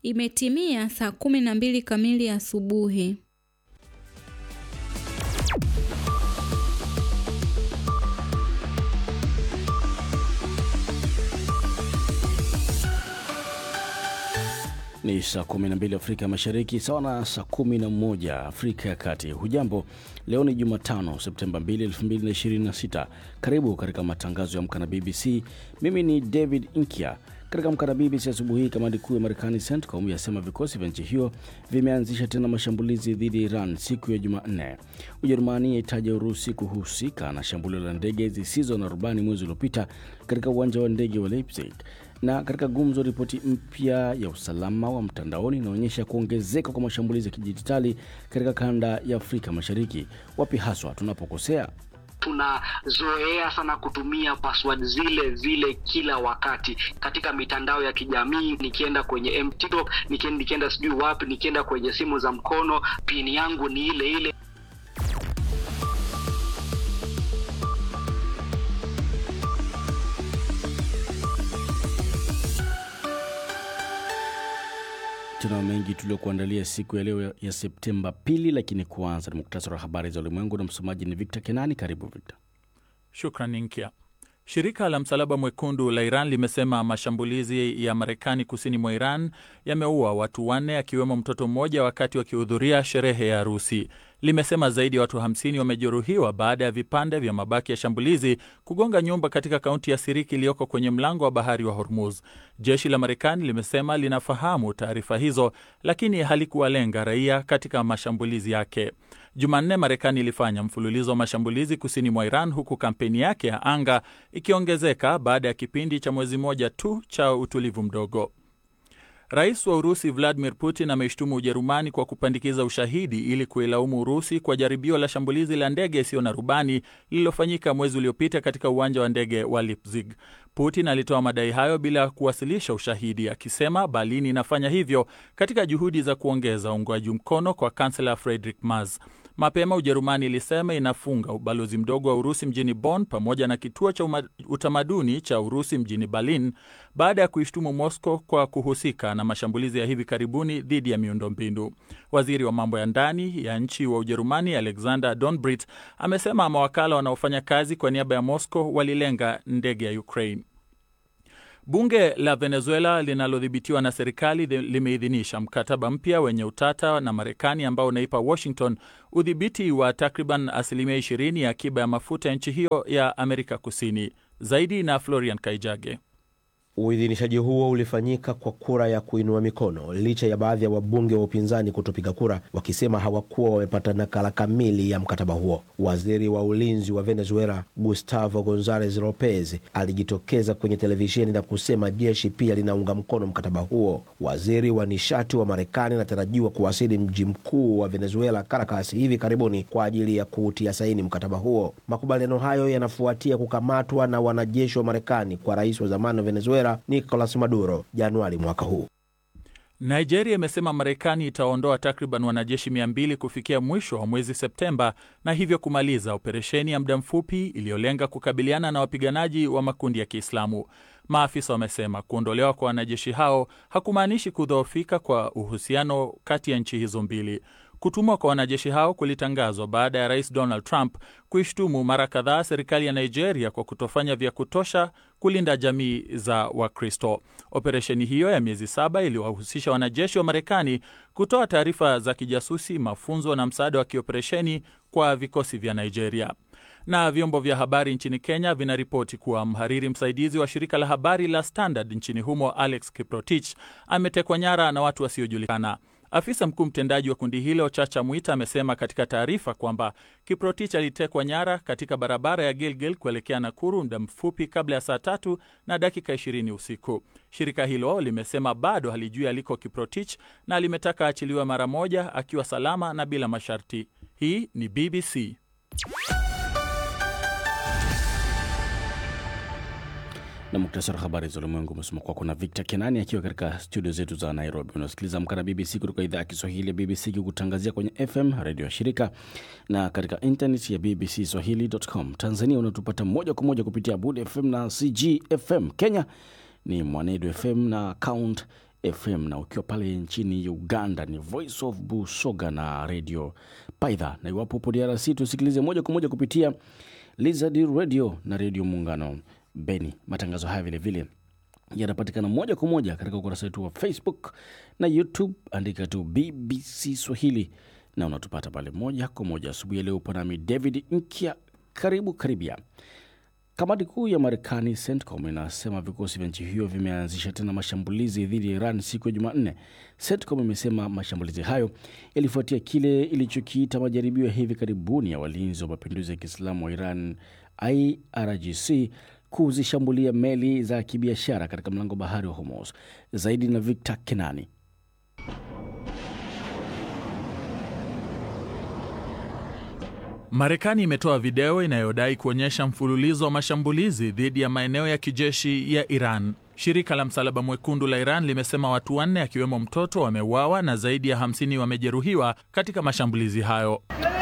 Imetimia saa kumi na mbili kamili asubuhi. Ni saa 12 Afrika Mashariki, sawa na saa 11 Afrika ya Kati. Hujambo, leo ni Jumatano Septemba 2, 2026. Karibu katika matangazo ya Amka na BBC. Mimi ni David Inkia. Katika Amka na BBC asubuhi hii, kamandi kuu ya Marekani CENTCOM yasema vikosi vya nchi hiyo vimeanzisha tena mashambulizi dhidi ya Iran siku ya Jumanne. Ujerumani yaitaja Urusi kuhusika na shambulio la ndege zisizo na rubani mwezi uliopita katika uwanja wa ndege wa Leipzig na katika gumzo, ripoti mpya ya usalama wa mtandaoni inaonyesha kuongezeka kwa mashambulizi ya kidijitali katika kanda ya Afrika Mashariki. Wapi haswa tunapokosea? Tunazoea sana kutumia password zile zile kila wakati katika mitandao ya kijamii. Nikienda kwenye TikTok, nikienda, nikienda sijui wapi, nikienda kwenye simu za mkono, pini yangu ni ile ile. Tuna mengi tuliokuandalia siku ya leo ya Septemba pili, lakini kwanza ni muktasari wa habari za ulimwengu na msomaji ni Victor Kenani. Karibu Victor. Shukran Nkia. Shirika la Msalaba Mwekundu la Iran limesema mashambulizi ya Marekani kusini mwa Iran yameua watu wanne akiwemo mtoto mmoja wakati wakihudhuria sherehe ya harusi. Limesema zaidi ya watu 50 wamejeruhiwa baada ya vipande vya mabaki ya shambulizi kugonga nyumba katika kaunti ya Siriki iliyoko kwenye mlango wa bahari wa Hormuz. Jeshi la Marekani limesema linafahamu taarifa hizo, lakini halikuwalenga raia katika mashambulizi yake. Jumanne, Marekani ilifanya mfululizo wa mashambulizi kusini mwa Iran, huku kampeni yake ya anga ikiongezeka baada ya kipindi cha mwezi mmoja tu cha utulivu mdogo. Rais wa Urusi Vladimir Putin ameishtumu Ujerumani kwa kupandikiza ushahidi ili kuilaumu Urusi kwa jaribio la shambulizi la ndege isiyo na rubani lililofanyika mwezi uliopita katika uwanja wa ndege wa Leipzig. Putin alitoa madai hayo bila kuwasilisha ushahidi, akisema Berlin inafanya hivyo katika juhudi za kuongeza uungwaji mkono kwa kansela Friedrich Merz. Mapema Ujerumani ilisema inafunga ubalozi mdogo wa Urusi mjini Bonn pamoja na kituo cha utamaduni cha Urusi mjini Berlin baada ya kuishtumu Moscow kwa kuhusika na mashambulizi ya hivi karibuni dhidi ya miundombinu. Waziri wa mambo ya ndani ya nchi wa Ujerumani Alexander Donbrit amesema mawakala wanaofanya kazi kwa niaba ya Moscow walilenga ndege ya Ukraine. Bunge la Venezuela linalodhibitiwa na serikali limeidhinisha mkataba mpya wenye utata na Marekani ambao unaipa Washington udhibiti wa takriban asilimia 20 ya akiba ya mafuta ya nchi hiyo ya Amerika Kusini. Zaidi na Florian Kaijage. Uidhinishaji huo ulifanyika kwa kura ya kuinua mikono licha ya baadhi ya wabunge wa upinzani kutopiga kura, wakisema hawakuwa wamepata nakala kamili ya mkataba huo. Waziri wa ulinzi wa Venezuela Gustavo Gonzalez Lopez alijitokeza kwenye televisheni na kusema jeshi pia linaunga mkono mkataba huo. Waziri wa nishati wa Marekani anatarajiwa kuwasili mji mkuu wa Venezuela, Caracas, hivi karibuni kwa ajili ya kuutia saini mkataba huo. Makubaliano hayo yanafuatia kukamatwa na wanajeshi wa Marekani kwa rais wa zamani wa Venezuela Nicolas Maduro Januari mwaka huu. Nigeria imesema Marekani itaondoa takriban wanajeshi 200 kufikia mwisho wa mwezi Septemba na hivyo kumaliza operesheni ya muda mfupi iliyolenga kukabiliana na wapiganaji wa makundi ya Kiislamu. Maafisa wamesema kuondolewa kwa wanajeshi hao hakumaanishi kudhoofika kwa uhusiano kati ya nchi hizo mbili. Kutumwa kwa wanajeshi hao kulitangazwa baada ya rais Donald Trump kuishtumu mara kadhaa serikali ya Nigeria kwa kutofanya vya kutosha kulinda jamii za Wakristo. Operesheni hiyo ya miezi saba iliwahusisha wanajeshi wa Marekani kutoa taarifa za kijasusi, mafunzo na msaada wa kioperesheni kwa vikosi vya Nigeria. Na vyombo vya habari nchini Kenya vinaripoti kuwa mhariri msaidizi wa shirika la habari la Standard nchini humo Alex Kiprotich ametekwa nyara na watu wasiojulikana. Afisa mkuu mtendaji wa kundi hilo Chacha Mwita amesema katika taarifa kwamba Kiprotich alitekwa nyara katika barabara ya Gilgil kuelekea Nakuru muda mfupi kabla ya saa tatu na dakika 20 usiku. Shirika hilo limesema bado halijui aliko Kiprotich na limetaka achiliwe mara moja akiwa salama na bila masharti. Hii ni BBC. na muktasari wa habari za ulimwengu umesoma kwako na Victor Kenani akiwa katika studio zetu za Nairobi. Unasikiliza Amka na BBC kutoka idhaa ya Kiswahili ya BBC ikikutangazia kwenye FM redio ya shirika na katika internet ya BBC Swahili.com. Tanzania unatupata moja kwa moja kupitia Bud FM na CG FM. Kenya ni Mwanedu FM na Count FM, na ukiwa pale nchini Uganda ni Voice of Busoga na Radio Paidha, na iwapo upo DRC tusikilize moja kwa moja kupitia Lizard Radio na Radio Muungano Beni. Matangazo haya vilevile yanapatikana moja kwa moja katika ukurasa wetu wa Facebook na YouTube, andika tu BBC Swahili na unatupata pale moja kwa moja. Asubuhi ya leo upo nami David Nkia, karibu karibia. Kamati kuu ya Marekani CENTCOM inasema vikosi vya nchi hiyo vimeanzisha tena mashambulizi dhidi ya Iran siku ya Jumanne. CENTCOM imesema mashambulizi hayo yalifuatia kile ilichokiita majaribio ya hivi karibuni ya walinzi wa mapinduzi ya Kiislamu wa Iran IRGC kuzishambulia meli za kibiashara katika mlango bahari wa Hormuz. Zaidi na Victor Kenani. Marekani imetoa video inayodai kuonyesha mfululizo wa mashambulizi dhidi ya maeneo ya kijeshi ya Iran. Shirika la Msalaba Mwekundu la Iran limesema watu wanne akiwemo mtoto wameuawa na zaidi ya 50 wamejeruhiwa katika mashambulizi hayo.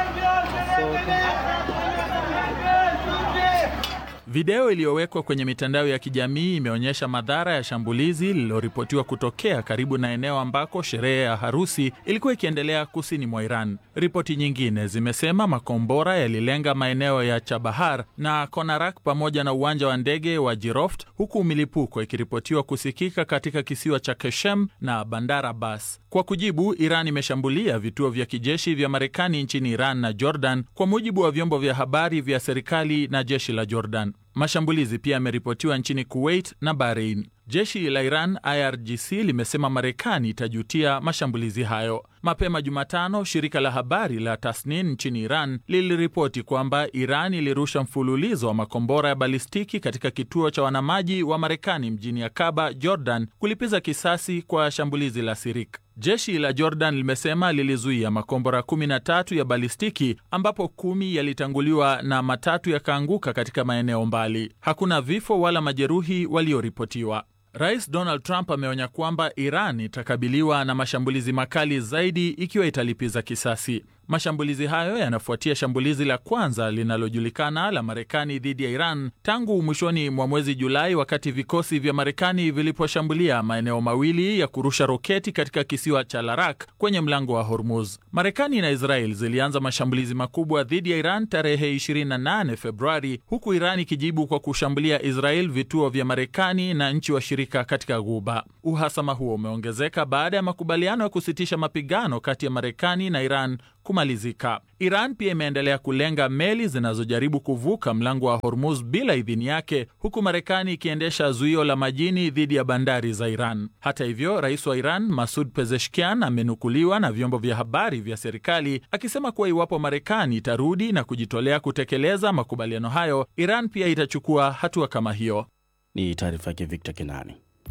Video iliyowekwa kwenye mitandao ya kijamii imeonyesha madhara ya shambulizi lililoripotiwa kutokea karibu na eneo ambako sherehe ya harusi ilikuwa ikiendelea kusini mwa Iran. Ripoti nyingine zimesema makombora yalilenga maeneo ya Chabahar na Konarak pamoja na uwanja wa ndege wa Jiroft, huku milipuko ikiripotiwa kusikika katika kisiwa cha Keshem na Bandar Abbas. Kwa kujibu, Iran imeshambulia vituo vya kijeshi vya Marekani nchini Iran na Jordan, kwa mujibu wa vyombo vya habari vya serikali na jeshi la Jordan. Mashambulizi pia yameripotiwa nchini Kuwait na Bahrain. Jeshi la Iran IRGC limesema Marekani itajutia mashambulizi hayo. Mapema Jumatano, shirika la habari la Tasnin nchini Iran liliripoti kwamba Iran ilirusha mfululizo wa makombora ya balistiki katika kituo cha wanamaji wa Marekani mjini Akaba, Jordan, kulipiza kisasi kwa shambulizi la Sirik. Jeshi la Jordan limesema lilizuia makombora 13 ya balistiki ambapo kumi yalitanguliwa na matatu yakaanguka katika maeneo mbali. Hakuna vifo wala majeruhi walioripotiwa. Rais Donald Trump ameonya kwamba Iran itakabiliwa na mashambulizi makali zaidi ikiwa italipiza kisasi. Mashambulizi hayo yanafuatia shambulizi la kwanza linalojulikana la Marekani dhidi ya Iran tangu mwishoni mwa mwezi Julai, wakati vikosi vya Marekani viliposhambulia maeneo mawili ya kurusha roketi katika kisiwa cha Larak kwenye mlango wa Hormuz. Marekani na Israel zilianza mashambulizi makubwa dhidi ya Iran tarehe 28 Februari, huku Iran ikijibu kwa kushambulia Israel vituo vya Marekani na nchi washirika katika Ghuba. Uhasama huo umeongezeka baada ya makubaliano ya kusitisha mapigano kati ya Marekani na Iran kumalizika. Iran pia imeendelea kulenga meli zinazojaribu kuvuka mlango wa Hormuz bila idhini yake, huku Marekani ikiendesha zuio la majini dhidi ya bandari za Iran. Hata hivyo, rais wa Iran Masud Pezeshkian amenukuliwa na vyombo vya habari vya serikali akisema kuwa iwapo Marekani itarudi na kujitolea kutekeleza makubaliano hayo, Iran pia itachukua hatua kama hiyo. Ni taarifa yake Victor Kenani.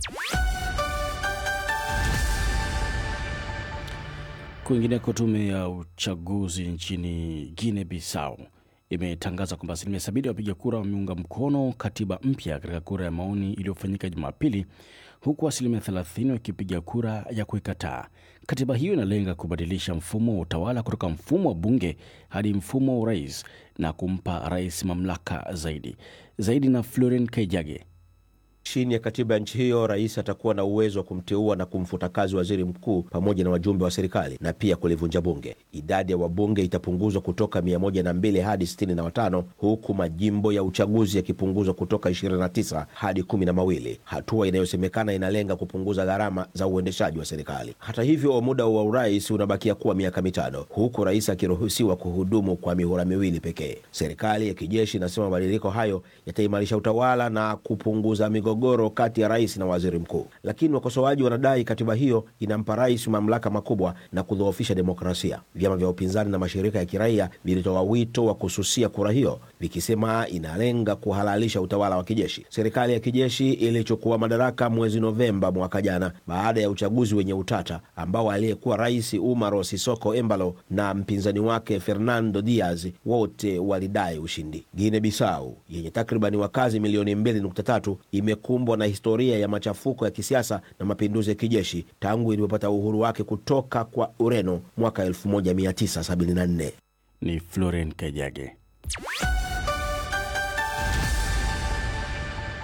Kwingineko, tume ya uchaguzi nchini Guinea Bissau imetangaza kwamba asilimia sabini ya wapiga kura wameunga mkono katiba mpya katika kura ya maoni iliyofanyika Jumapili, huku asilimia 30 wakipiga kura ya kuikataa. Katiba hiyo inalenga kubadilisha mfumo wa utawala kutoka mfumo wa bunge hadi mfumo wa urais na kumpa rais mamlaka zaidi. Zaidi na Floren Kaijage. Chini ya katiba ya nchi hiyo, rais atakuwa na uwezo wa kumteua na kumfuta kazi waziri mkuu pamoja na wajumbe wa serikali na pia kulivunja bunge. Idadi ya wabunge itapunguzwa kutoka 102 hadi 65 huku majimbo ya uchaguzi yakipunguzwa kutoka 29 hadi kumi na mawili, hatua inayosemekana inalenga kupunguza gharama za uendeshaji wa serikali. Hata hivyo, muda wa urais unabakia kuwa miaka mitano huku rais akiruhusiwa kuhudumu kwa mihula miwili pekee. Serikali ya kijeshi inasema mabadiliko hayo yataimarisha utawala na kupunguza migogoro kati ya rais na waziri mkuu, lakini wakosoaji wanadai katiba hiyo inampa rais mamlaka makubwa na kudhoofisha demokrasia. Vyama vya upinzani na mashirika ya kiraia vilitoa wito wa kususia kura hiyo, vikisema inalenga kuhalalisha utawala wa kijeshi. Serikali ya kijeshi ilichukua madaraka mwezi Novemba mwaka jana baada ya uchaguzi wenye utata ambao aliyekuwa rais Umaro Sisoko Embalo na mpinzani wake Fernando Diaz wote walidai ushindi. Guinea Bissau yenye takribani wakazi milioni 2.3 imekumbwa na historia ya machafuko ya kisiasa na mapinduzi ya kijeshi tangu ilipopata uhuru wake kutoka kwa Ureno mwaka 1974. Ni Floren Kajage.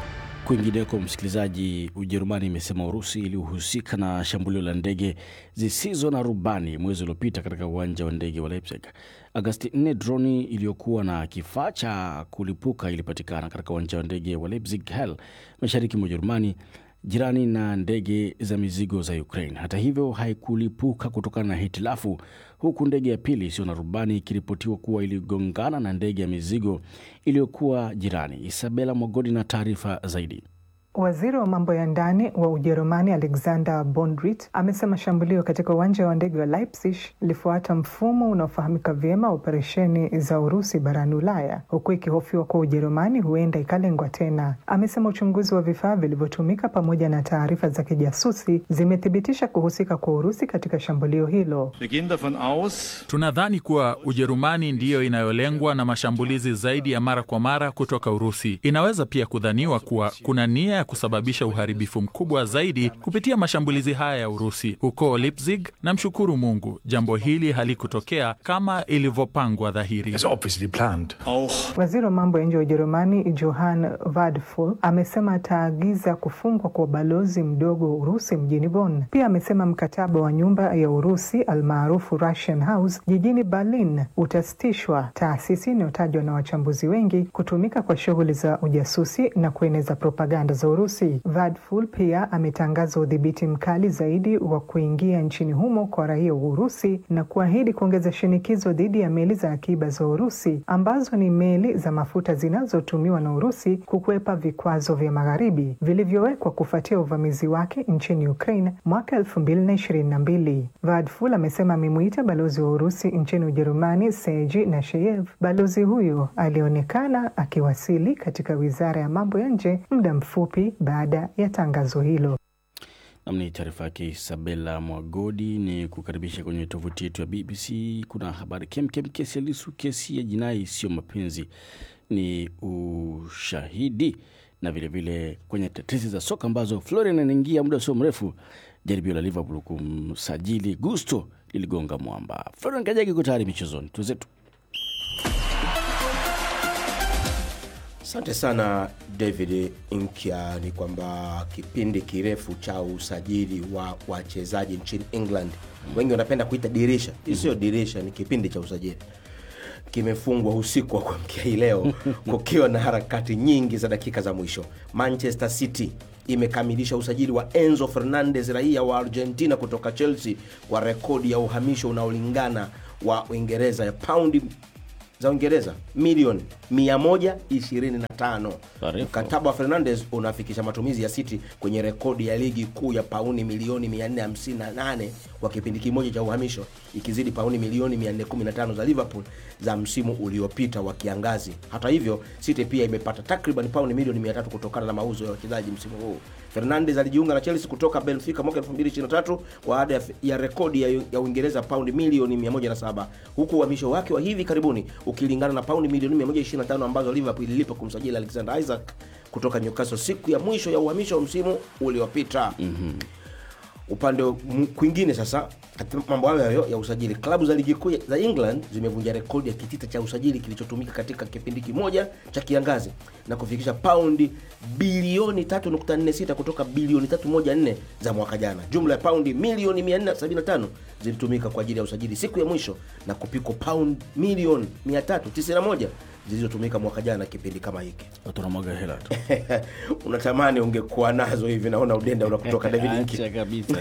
Kwingineko, msikilizaji, Ujerumani imesema Urusi ilihusika na shambulio la ndege zisizo na rubani mwezi uliopita katika uwanja wa ndege wa Leipzig. Agasti 4 droni iliyokuwa na kifaa cha kulipuka ilipatikana katika uwanja wa ndege wa Leipzig Hell, mashariki mwa Ujerumani, jirani na ndege za mizigo za Ukraine. Hata hivyo, haikulipuka kutokana na hitilafu, huku ndege ya pili isiyo na rubani ikiripotiwa kuwa iligongana na ndege ya mizigo iliyokuwa jirani. Isabela Mwagodi na taarifa zaidi. Waziri wa mambo ya ndani wa Ujerumani Alexander Bondrit amesema shambulio katika uwanja wa ndege wa Leipzig lilifuata mfumo unaofahamika vyema operesheni za Urusi barani Ulaya, huku ikihofiwa kuwa Ujerumani huenda ikalengwa tena. Amesema uchunguzi wa vifaa vilivyotumika pamoja na taarifa za kijasusi zimethibitisha kuhusika kwa Urusi katika shambulio hilo. Tunadhani kuwa Ujerumani ndiyo inayolengwa na mashambulizi zaidi ya mara kwa mara kutoka Urusi. Inaweza pia kudhaniwa kuwa kuna nia ya kusababisha uharibifu mkubwa zaidi kupitia mashambulizi haya ya Urusi huko Leipzig. Na mshukuru Mungu, jambo hili halikutokea kama ilivyopangwa dhahiri. Waziri wa mambo ya nje wa Ujerumani Johann Vadful amesema ataagiza kufungwa kwa ubalozi mdogo wa Urusi mjini Bonn. Pia amesema mkataba wa nyumba ya Urusi almaarufu Russian House jijini Berlin utasitishwa, taasisi inayotajwa na wachambuzi wengi kutumika kwa shughuli za ujasusi na kueneza propaganda za Urusi. Vadful pia ametangaza udhibiti mkali zaidi wa kuingia nchini humo kwa raia wa Urusi na kuahidi kuongeza shinikizo dhidi ya meli za akiba za Urusi ambazo ni meli za mafuta zinazotumiwa na Urusi kukwepa vikwazo vya magharibi vilivyowekwa kufuatia uvamizi wake nchini Ukraine mwaka elfu mbili na ishirini na mbili. Vadful amesema amemuita balozi wa Urusi nchini Ujerumani Sergei Nasheyev. Balozi huyo alionekana akiwasili katika wizara ya mambo ya nje muda mfupi baada ya tangazo hilo. Nam ni taarifa yake Isabela Mwagodi. Ni kukaribisha kwenye tovuti yetu ya BBC. Kuna habari kemkem. Kesi ya Lisu, kesi ya jinai sio mapenzi, ni ushahidi, na vilevile vile kwenye tetesi za soka ambazo Florian anaingia muda sio mrefu. Jaribio la Liverpool kumsajili Gusto liligonga mwamba. Florian Kajagi iko tayari michezoni, tuzetu Asante sana David Nkya. Ni kwamba kipindi kirefu cha usajili wa wachezaji nchini England, wengi wanapenda kuita dirisha, hii sio dirisha, ni kipindi cha usajili kimefungwa usiku wa kuamkia hii leo kukiwa na harakati nyingi za dakika za mwisho. Manchester City imekamilisha usajili wa Enzo Fernandez, raia wa Argentina kutoka Chelsea, kwa rekodi ya uhamisho unaolingana wa Uingereza ya paundi za Uingereza milioni 125. Taarifa. Mkataba wa Fernandez unafikisha matumizi ya City kwenye rekodi ya ligi kuu ya pauni milioni 458 kwa kipindi kimoja cha uhamisho, ikizidi pauni milioni 415 za Liverpool za msimu uliopita wa kiangazi. Hata hivyo, City pia imepata takriban pauni milioni 300 kutokana na mauzo ya wachezaji msimu huu. Fernandez alijiunga na Chelsea kutoka Benfica mwaka 2023 kwa ada ya, ya rekodi ya, ya Uingereza paundi milioni 107 huku uhamisho wake wa hivi karibuni ukilingana na paundi milioni 125 ambazo Liverpool ililipa kumsajili Alexander Isaac kutoka Newcastle siku ya mwisho ya uhamisho wa msimu uliopita. mm-hmm. Upande m- kwingine sasa, katika mambo hayo hayo ya usajili, klabu za ligi kuu za England zimevunja rekodi ya kitita cha usajili kilichotumika katika kipindi kimoja cha kiangazi na kufikisha paundi bilioni 3.46 kutoka bilioni 314 za mwaka jana. Jumla ya paundi milioni 475 zilitumika kwa ajili ya usajili siku ya mwisho na kupikwa paundi milioni 391 zilizotumika mwaka jana kipindi kama hiki. watu wanamwaga hela tu. Unatamani ungekuwa nazo hivi, naona udenda unakutoka David Nki. Acha kabisa.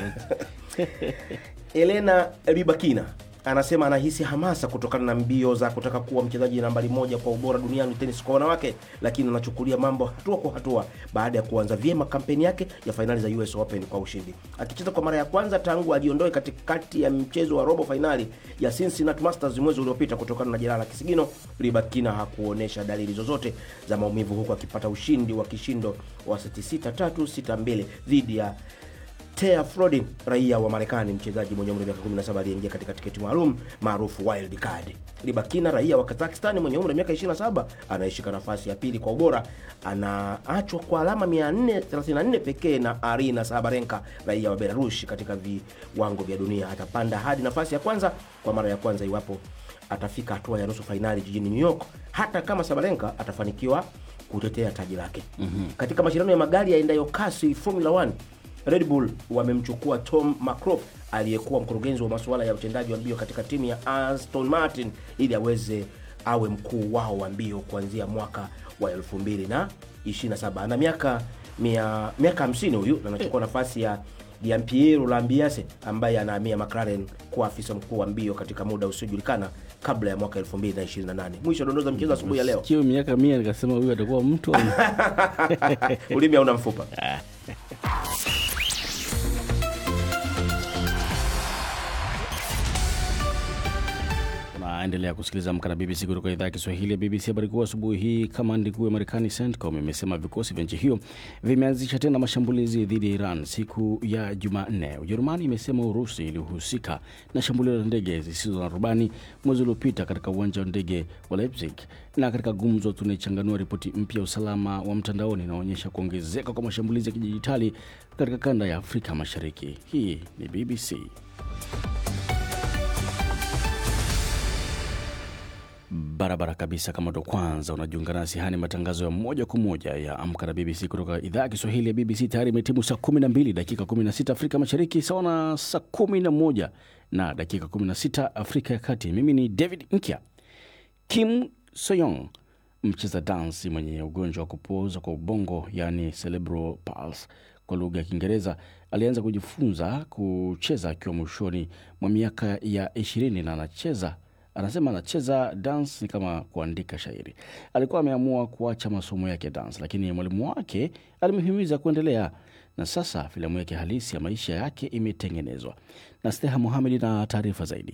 Elena Ribakina anasema anahisi hamasa kutokana na mbio za kutaka kuwa mchezaji nambari moja kwa ubora duniani tenis kwa wanawake, lakini anachukulia mambo hatua kwa hatua baada ya kuanza vyema kampeni yake ya fainali za US Open kwa ushindi, akicheza kwa mara ya kwanza tangu ajiondoe katikati ya mchezo wa robo fainali ya Cincinnati Masters mwezi uliopita kutokana na jeraha la kisigino. Ribakina hakuonyesha dalili zozote za maumivu, huku akipata ushindi wa kishindo wa seti 6-3 6-2 dhidi ya Tea Frodin, raia wa Marekani, mchezaji mwenye umri wa miaka 17 aliyeingia katika tiketi maalum maarufu wild card. Ribakina, raia wa Kazakhstan mwenye umri wa miaka 27, anayeshika nafasi ya pili kwa ubora, anaachwa kwa alama 434 pekee na Arina Sabarenka, raia wa Belarus, katika viwango vya dunia. Atapanda hadi nafasi ya kwanza kwa mara ya kwanza iwapo atafika hatua ya nusu fainali jijini New York, hata kama Sabalenka atafanikiwa kutetea taji lake. Katika mashindano ya magari yaendayo kasi Formula 1, Red Bull wamemchukua Tom McCroft aliyekuwa mkurugenzi wa masuala ya utendaji wa mbio katika timu ya Aston Martin ili aweze awe mkuu wao wa mbio kuanzia mwaka wa 2027. Ana miaka mia, miaka 50 huyu na anachukua nafasi ya Gianpiero Lambiase ambaye anahamia McLaren kuwa afisa mkuu wa mbio katika muda usiojulikana kabla ya mwaka 2028. Mwisho dondoza mchezo asubuhi ya leo. Kio miaka mia nikasema huyu atakuwa mtu au- Ulimi hauna mfupa. Unaendelea kusikiliza Amka na BBC kutoka idhaa ya Kiswahili ya BBC. Habari kuu asubuhi hii, kamandi kuu ya Marekani CENTCOM imesema vikosi vya nchi hiyo vimeanzisha tena mashambulizi dhidi ya Iran siku ya Jumanne. Ujerumani imesema Urusi ilihusika na shambulio la ndege zisizo na rubani mwezi uliopita katika uwanja wa ndege wa Leipzig. Na katika gumzo, tunaichanganua ripoti mpya ya usalama wa mtandaoni inaonyesha kuongezeka kwa mashambulizi ya kidijitali katika kanda ya Afrika Mashariki. Hii ni BBC. barabara kabisa. Kama ndo kwanza unajiunga nasi, haya ni matangazo ya moja kwa moja ya Amka na BBC kutoka idhaa ya Kiswahili ya BBC. Tayari imetimu saa 12 dakika 16 Afrika Mashariki, sawa na saa 11 na dakika 16 Afrika ya Kati. Mimi ni David Nkya. Kim Soyong, mcheza dansi mwenye ugonjwa wa kupooza kwa ubongo, yani cerebral palsy kwa lugha ya Kiingereza, alianza kujifunza kucheza akiwa mwishoni mwa miaka ya ishirini na anacheza anasema anacheza dance ni kama kuandika shairi. Alikuwa ameamua kuacha masomo yake ya dance, lakini mwalimu wake alimhimiza kuendelea, na sasa filamu yake halisi ya maisha yake imetengenezwa. Na Steha Mohamed na taarifa zaidi.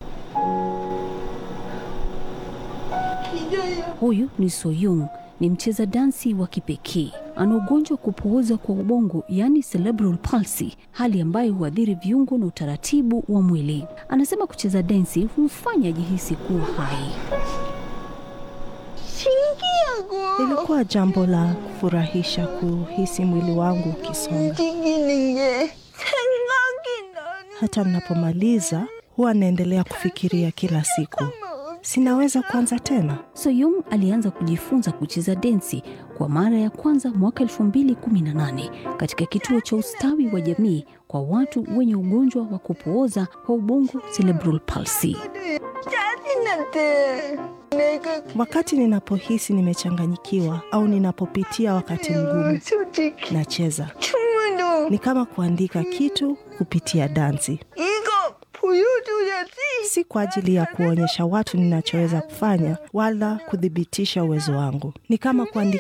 Huyu ni Soyung, ni mcheza dansi wa kipekee. Ana ugonjwa wa kupooza kwa ubongo, yaani cerebral palsy, hali ambayo huathiri viungo na utaratibu wa mwili. Anasema kucheza densi humfanya ajihisi kuwa hai. Ilikuwa jambo la kufurahisha kuhisi mwili wangu ukisonga. Hata ninapomaliza huwa naendelea kufikiria kila siku, sinaweza kuanza tena. Soyung alianza kujifunza kucheza densi kwa mara ya kwanza mwaka 2018 katika kituo cha ustawi wa jamii kwa watu wenye ugonjwa wa kupooza kwa ubongo cerebral palsy. Wakati ninapohisi nimechanganyikiwa au ninapopitia wakati mgumu, nacheza. Ni kama kuandika kitu kupitia dansi. Si kwa ajili ya kuonyesha watu ninachoweza kufanya wala kuthibitisha uwezo wangu. Ni kama kuandika